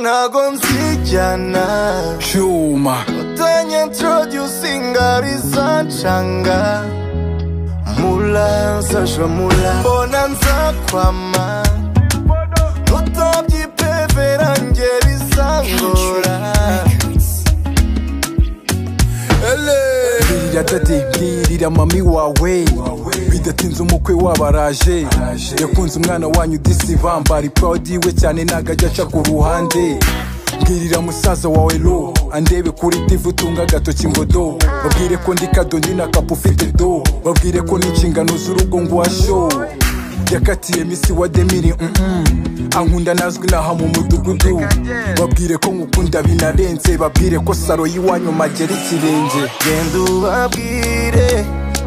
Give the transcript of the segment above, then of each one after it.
ntago nzijyana cyuma utanya introducinga rizancanga mula sajwa mula bona nzakwama utabyipeve range rizangora ele bwirira dade bwirira mami wawe bidatinze umukwe wabaraje yakunze umwana wanyu disivambari pawudi we cyane ntago ajya aca ku ruhande bwirira musaza wawe lo andebe kuri divu utunga agatoki ngo do babwire ko ndi kadoni na kapu ufite do babwire ko n'inshingano z'urugo nguwasho yakatiye misi wa demiri mm-mm. ankunda nazwi naha mu mudugudu babwire ko nkukunda binarenze babwire ko saro y'iwanyu magera ikirenge genda ubabwire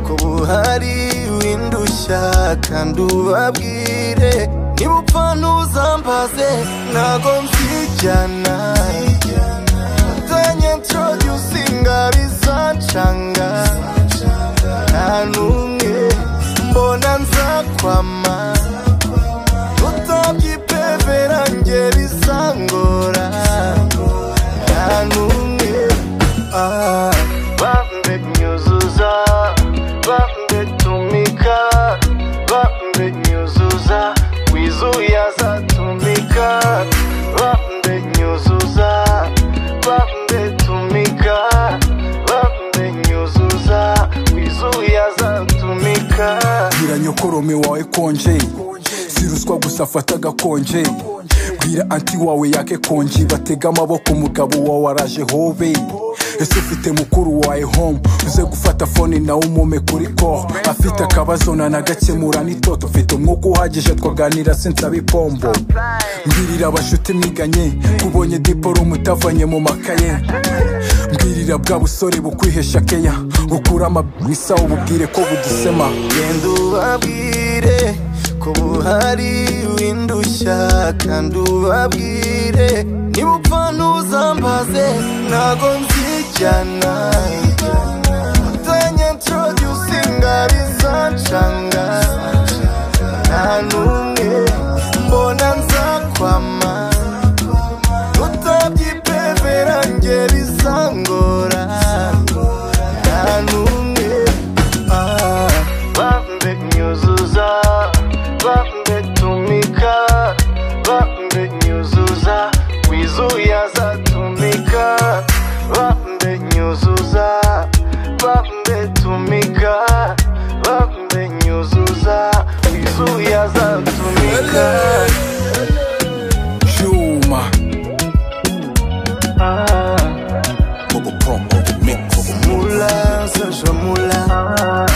ko buhari windushya kandi ubabwire niba upfa ntuzambaze ntago mbyijyana utanya introducinga bizancanga nta n'umwe mbona nzakwama utabyipeve range bizangora nta n'umwe Ah, Bambe nyuzuza Bambe tumika Bambe nyuzuza Wizuya za tumika Bambe nyuzuza Bambe tumika Bambe nyuzuza Wizuya za tumika bwira nyokorome wawe konje si ruswa gusa afata agakonje bwira anti wawe yake konji batega amaboko umugabo wawe araje hobe ese ufite mukuru wawe home uze gufata fone nawe umome kuri koro afite akabazo nanagakemura n'itoto mfite umwuka uhagije twaganira sinsaba ipombo mbwirira abashuti mwiganye kubonye diporo mutavanye mu makaye mbwirira bwa busore bukwihesha keya bukura amabisa bubwire ko budusema Genda ubabwire ko buhari windushya kandi ubabwire niba upfa ntuzambaze ntago nzijyana utanya introducinga rizancanga nta n'umwe mbona nzakwama utabyipeve range bizangora nta n'umwe Bambe nyuzuza Bambe tumika Bambe nyuzuza Wizuya za tumika Bambe nyuzuza Bambe tumika Bambe nyuzuza Wizuya za tumika cyuma Mula, sasha mula